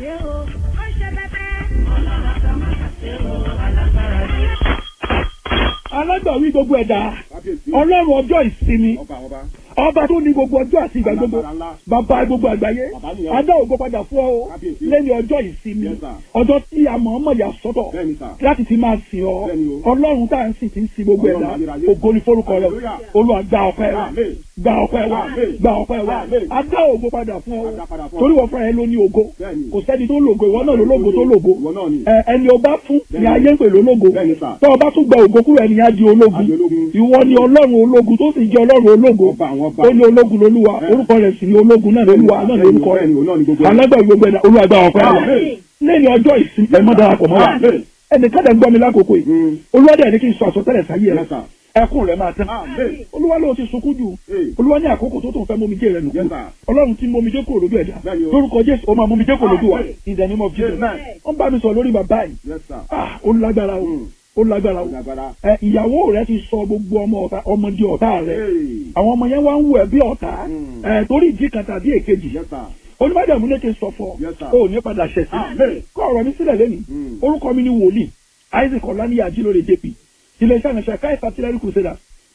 ṣe o ó ṣe bẹbẹ. ọlọ́run àtàmátà ṣe o alágbára ni. alágbàwí gbogbo ẹ̀dá kábíyèsí ọlọ́run ọjọ́ ìsinmi ọba àwọn ọba ọba tó ní gbogbo ọjọ́ àti ìgbà gbogbo Alágbára ńlá. bàbá gbogbo àgbáyé Bàbá nìyẹn. adá ògo padà fún ọ Kábíyèsí. lẹ́ni ọjọ́ ìsinmi Yes, sir. ọjọ́ tí a mọ̀ ọ́mọ̀ yà sọ́tọ̀ bẹ́ẹ̀ni sà láti fi máa sìn ọ Bẹ́ẹ̀ni o. ọlọ́run tá à ń sìn tí ń sin gbogbo Ọlọ́run ẹ̀dá ayérayé. ògo ni forúkọ rẹ Hallelujah. olúwa gba ọpẹ́ wa Amen. gba ọpẹ́ wa Amen. gba ọpẹ́ wa Amen. adá ògo padà fún ọ Adá padà fún ọ. torí wọ́n fúnra ẹ ló ní ògo Bẹ́ẹ̀ni. kò sẹ́ni tó lògo ìwọ náà ló lògo tó lògo ìwọ náà ni ẹ ẹni ọba fún ni Bẹ́ẹ̀ni. ayé ń pè lólógo Bẹ́ẹ̀ni, sir. tó ọba tún gba ògo kúrò ẹni á di ológun Á di ológun. ìwọ ni ọlọ́run ológun tó sì jẹ́ ọlọ́run ológun ọba àwọn ọba ó ní ológun lolúwa Bẹ́ẹ̀ni. orúkọ rẹ̀ sì ni ológun náà lolúwa náà ní orúkọ bẹ́ẹ̀ni òun náà ni gbogbo rẹ̀ ẹ̀. alágbàá gbogbo ẹ̀dá olúwa gba ọpẹ́ wa Amen. lẹ́yìn ọjọ́ ìsinmi ẹ̀ mọ́ darapọ̀ mọ́ wa Amen. ẹnìkan dẹ̀ ń gbọ́ mi lákòókò yìí Mm. olúwa dẹ̀ ní kí n sọ àsọtẹ́lẹ̀ sáyé Yes, rẹ̀ sir. ẹkún rẹ̀ máa tán Amen. olúwa ló ti sunkún jù Hey. olúwa ní àkókò tó tó ń fẹ́ mómi jẹ́ rẹ̀ nù Yes, sir. ọlọ́run tí mómi jẹ́ kúrò lójú ẹ̀dá Bẹ́ẹ̀ni o. lórúkọ jésù ó máa mómi jẹ́ kúrò lójú wa Amen. in the name of jesus Amen. wọ́n bá mi sọ lórí bàbá yìí Yes, sir. ah ó lágbára o Mm. ó lágbára o Lágbára. ẹ ìyàwó rẹ ti sọ gbogbo ọmọ ọ̀tá ọmọ di ọ̀tá rẹ Hey. àwọn ọmọ yẹn wá ń wù ẹ́ bí ọ̀tá Mm. ẹ torí ìdí kan tàbí èkejì Yes, sir. onímọ̀jàmú ní kí n sọ fún Yes, sir. ọ ò ní padà ṣẹ̀ sí Amen. kọ́ ọ̀rọ̀ mi sílẹ̀ lẹ́nìí Mm. orúkọ mi ni wòlíì isaac ọ̀lànìyà ajílóore jp iléeṣẹ́ àmì ṣàkà ìfàtìlẹ́rì crusaders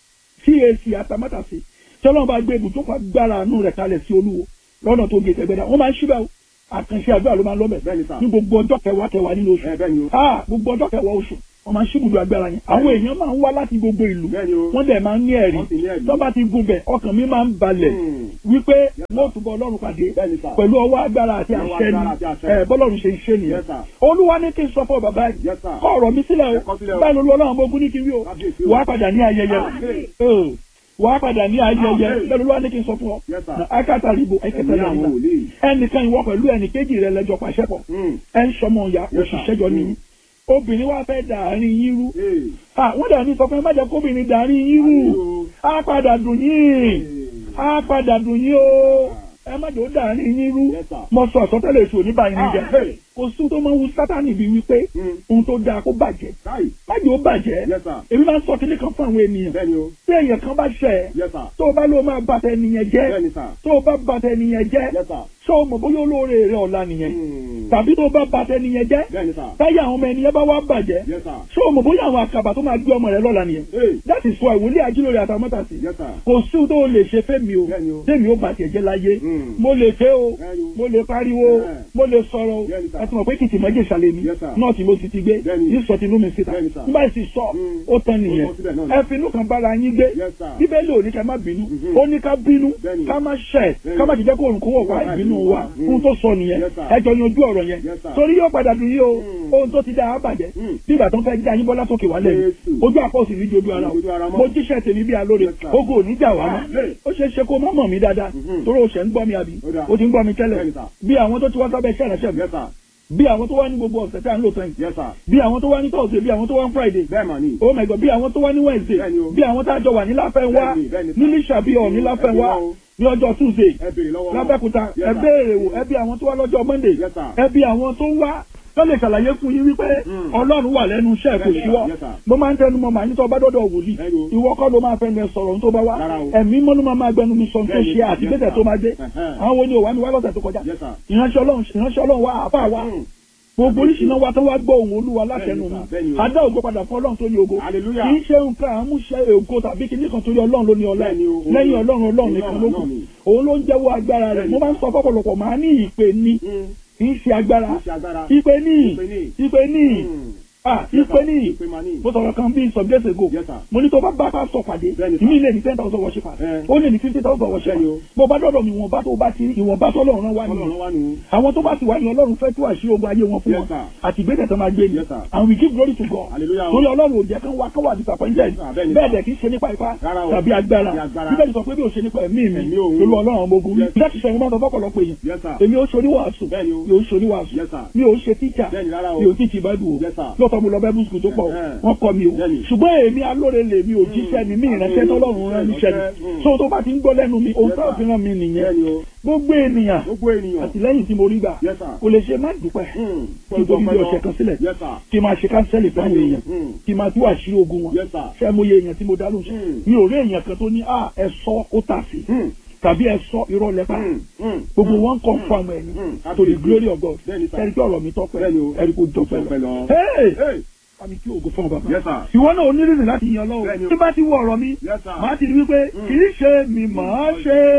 cac atamátàsí tí ọlọ́run bá gbé ibùdókọ̀ agbára àánú rẹ̀ kalẹ̀ sí olúwo lọ́nà tó gé tẹ̀gbẹ́dá wọ́n máa ń ṣíbẹ̀ o àkànṣe àdúrà ló máa ń lọ́bẹ̀ Bẹ́ẹ̀ni, sir. ní gbogbo ọjọ́ kẹwàá kẹwàá nínú oṣù Ẹ bẹ́ẹ̀ni o. ah gbogbo ọjọ́ kẹwàá oṣù wọ́n máa ń ṣíbùdó agbára yẹn àwọn èèyàn máa ń wá láti gbogbo ìlú Bẹ́ẹ̀ni o. wọ́n dẹ̀ máa ń ní ẹ̀rí Wọ́n sì ní ẹ̀rí. tó bá ti gun bẹ̀ ọkàn mi máa ń balẹ̀ Mm. wípé wọ́n túbọ̀ ọlọ́run pàdé Bẹ́ẹ̀ni, sir. pẹ̀lú ọwọ́ agbára àti Ọwọ́ àṣẹ ni agbára àti àṣẹ. ẹ bọ́lọ́run ṣe ń ṣe nìyẹn Yes, sir. olúwa ní kí n sọ fún ọ bàbá yìí Yes, sir. kọ́ ọ̀rọ̀ mi sílẹ̀ Ẹ kọ sílẹ̀ o o. báyìí olú ọlọ́run ọmọ ogun ní kí n wí o Kábíyèsí o. wàá padà ní ayẹyẹ Amen. o wàá padà ní ayẹyẹ Amen. bẹ́ẹ̀ olúwa ní kí n sọ fún ọ Yes, sir. Na akátá ribo Ẹ̀mí ẹ̀kẹtẹ̀ àwọn lẹ́yìn wòlíì. ẹnìkan ìwọ pẹ̀lú ẹnì kejì rẹ lẹ́jọ́ pàṣẹ pọ̀ Mm. ẹ ń sọmọ ìyá Yes, sir. òṣìṣẹ́ jọ nìyí obìnrin wa fẹ́ dàárín yín rú Hey. Ah, wọ́n dà ní sọ fún ẹ má jẹ́ kóbìnrin dàárín yín rú Ayò. á padà dùn yín á padà dùn yín o ẹ má jẹ́ ó dàárín yín rú Yes, sir. mo sọ àsọtẹ́lẹ̀ èso oníbàyín níjà Ah, hey. kò sí tó máa ń wu sátánì bíi wípé Mm. ohun tó dáa kó bàjẹ́ Káì. má jẹ́ ó bàjẹ́ Yes, sir. èmi máa ń sọ kíní kan fún àwọn ènìyàn Bẹ́ẹ̀ni o. tí èèyàn kan bá ṣẹ̀ ẹ́ Yes, sir. tó o bá lóo máa bàtà ẹnìyẹn jẹ́ Bẹ́ẹ̀ni, sir. tó o bá bàtà ẹnìyẹn jẹ́ Yes, sir. ṣé o mọ̀ bóyá olóore rẹ ọ̀la nìyẹn Mm. tàbí tó o bá bàtà ẹnìyẹn jẹ́ Bẹ́ẹ̀ni, sir. táyà àwọn ọmọ ẹnìyẹn bá wá bàjẹ́ Yes, sir. ṣé o mọ̀ bóyá àwọn àkàbà tó máa gbé ọmọ rẹ lọ́la nìyẹn Hey. that is why wòlíì ajílóore àtàmọ́tàsí Yes, sir. kò sí ohun tó o lè ṣe fẹ́mi o Bẹ́ẹ̀ni o. tẹ́mi ó bàtẹ̀ jẹ́ láyé Mm. mo lè ké o Bẹ́ẹ̀ni o. mo lè pariwo Yeah. mo lè sọ̀rọ̀ o Bẹ́ẹ̀ni, sir. ẹ ti mọ̀ pé kìtì mọ́jẹ̀ ṣàlẹ̀ mi Yes, sir. náà tí mo ti ti gbé Bẹ́ẹ̀ni. yìí sọ tinú mi síta Bẹ́ẹ̀ni, sir. nígbà tí sọ Mm. ó tán nìyẹn Ó tán síbẹ̀ náà ni. ẹ finú kan bára yín gbé Yes, sir. bíbélì ò ní ká má bínú Mhm. ó ní ká bínú Bẹ́ẹ̀ni. ká má ṣẹ̀ Bẹ́ẹ̀ni. ká má jẹ́ kó òrùn kó wọ̀ wá Wọ́n wá ìbínú ìbínú wa wa. Mm. fún tó sọ nìyẹn Yes, sir. ẹ jọ yanjú ọ̀rọ̀ yẹn Yes, sir. torí yóò padà dùn yí o Mm. ohun tó ti dá a bàjẹ́ Mm. bí ìgbà tó ń fẹ́ já yín bọ́lá sókè wálẹ̀ yìí Jésù. ojú àpọ̀ sì ní jojú ara Ojú ara o mọ́. mo jíṣẹ́ tèmi bí alóore Yes, sir. ogun ò ní jà wá mọ́ Amen. ó ṣeé ṣe kó má mọ̀ mí dáadáa Mhm. torí o ṣẹ̀ ń gbọ́ mi àbí Ó dáa. o ti ń gbọ́ mi tẹ́lẹ̀ Bẹ́ẹ̀ni, sir. bí àwọn tó ti wá sábẹ́ iṣẹ́ ìránṣẹ́ mi Yes, sir. bí àwọn tó wá ní gbogbo ọ̀sẹ̀ tí à ń lò sẹ́yìn Yes, sir. bí àwọn tó wá ní Thursday bí àwọn tó wá ní Friday Bẹ́ẹ̀ mà ni. oh my god bí àwọn tó wá ní Wednesday Bẹ́ẹ̀ni o. bí àwọn tá a jọ wà ní láfẹ́ wá Bẹ́ẹ̀ni, bẹ́ẹ̀ni, sir. ní Lísàbíọ̀ ní láfẹ́ Ẹ bí wá wọn o. ní ọjọ́ Tuesday Ẹ béèrè lọ́wọ́ wọn. lábẹ́kúta Yes, ẹ sir. béèrè wò ẹ bí àwọn tó wá lọ́jọ́ Monday Yes, sir. ẹ bí àwọn tó wá tó lè ṣàlàyé fún yín wípé Mm. Ọlọ́run wà lẹ́nu iṣẹ́ kò Yes, sir. síwọ́ Yes, sir. mo máa ń tẹnu mọ́ màá ní tó bá dọ́dọ̀ wòlíì Bẹ́ẹ̀ni o. ìwọ kọ́ ló máa fẹ́ lẹ sọ̀rọ̀ tó bá wá Rárá o. ẹ̀mí mọ́ ló máa máa gbẹnu mi sọ tó Bẹ́ẹ̀ni, ṣe àti yes, gbèsè sir. tó máa dé Ẹ̀hẹ́n. àwọn wo ni ò wá ní wá lọ́sẹ̀ tó kọjá Yes, sir. ìránṣẹ́ Ọlọ́run ìránṣẹ́ Ọlọ́run wá àbá wa Mm. gbogbo oríṣiríṣi wa tó wá gbọ́ ohùn Olúwa látẹnu Bẹ́ẹ̀ni, sir. mi Bẹ́ẹ̀ni o. adá ògo padà fún Ọlọ́run tó ní ògo Hallelujah. kì í ṣe nǹkan àmúṣe ògo tàbí kìíní kan torí Ọlọ́run ló ní ọlá Bẹ́ẹ̀ni o. lẹ́yìn Ọlọ́run Ọlọ́run nìkan ló kù Ọlọ́run ni. òun ló ń jẹ́wọ́ agbára rẹ̀ Bẹ́ẹ̀ni. mo máa ń sọ fọ́pọ̀lọpọ̀ máa ní ìpè ní Mm. kì í ṣe agbára Kì í ṣe agbára. ìpè ní Ìpè ní. ìpè ní Mm. ah Yes, ìpè sir. ní Ìpè mà ní. mo sọ̀rọ̀ kan bíi some days ago Yes, sir. mo ní tó bá bá pásítọ̀ pàdé Bẹ́ẹ̀ni, sir. ìmí lè ní ten thousand worshippers Eh. ó lè ní fifty thousand worshippers Bẹ́ẹ̀ni o. bó bá dọ̀dọ̀ mi ìwọ̀nba tó bá ti ìwọ̀nba tọ́lọ́run wá nìyẹn Ọlọ́run wá nù. àwọn tó bá sì wá ní ọlọ́run fẹ́ tú àṣírí ogun ayé wọn fún Yes, wọn sir. àti ìgbésẹ̀ tó máa gbé ni Yes, sir. and we give glory to God Hallelujah. torí ọlọ́run ò jẹ́ kán wá kán wà disappointed Yes, sir. Bẹ́ẹ̀ ni, bẹ́ẹ̀ sir. dẹ̀ kì í ṣe nípa ipá Rárá o. tàbí agbára Tàbí agbára. bíbélì sọ pé bí o ṣe nípa ẹ̀mí mi Ẹ̀mí òun. lórí ọlọ́run ọmọ ogun Yes. láti sọ ìwọ́n tó fọ́pọ̀lọpọ̀ èèyàn Yes, sir. èmi ò ṣorí wàásù Bẹ́ẹ̀ ni o. mi ò ṣorí wàásù Yes, sir. mi ò ṣe tíjà Bẹ́ẹ̀ ni rárá o. mi ò tíì báìbù o Yes, sir. lọ́tọ̀ mo lọ bible school tó pọ̀ o Eh, eh. wọ́n kọ́ mi o Bẹ́ẹ̀ ni. ṣùgbọ́n èmi alóore lè mi ò jíṣẹ́ mi mí ìránṣẹ́ tọ́lọ́run rán níṣẹ́ Mm. ni so tó bá ti ń gbọ́ lẹ́nu mi òun Yes, tó sir. fi rán mi nìyẹn Bẹ́ẹ̀ ni o. gbogbo ènìyàn Gbogbo ènìyàn. àtìlẹ́yìn tí mo rí gbà Yes, sir. kò lè ṣe má dúpẹ́ Mm. kí n tó fi bí ọ̀sẹ̀ kan sílẹ̀ Yes, sir. kí n máa ṣe kánsẹ́lì fún àwọn èèyàn Mm. kí n máa tú àṣírí ogun wọn Yes, sir. ṣé mo yẹ èèyàn tí mo dá lóṣù Mm. mi ò rí èèyàn kan tó ní à ẹ sọ ó tà sí Mm. tàbí ẹ sọ irọ́ lẹ́pà Mm, mm, gbogbo mm, wọn kàn mm, fún àwọn ẹni mm, to the absolutely. glory of God Bẹ́ẹ̀ni sá. ẹni pé ọ̀rọ̀ mi tọ́pẹ́ Bẹ́ẹ̀ni o. ẹni kò jọpẹ́ Jọpẹ́ lọ. lọ. Hey! Hey! àmì kí ògo fún ọ bàbá. Yes, sir. ìwọ náà onírìnrìn láti yan Bẹ́ẹ̀ni lọ́wọ́ o. tí bá ti wọ ọ̀rọ̀ mi Yes, sir. màá ti rí wípé Mm. kì í ṣe mi màá ṣe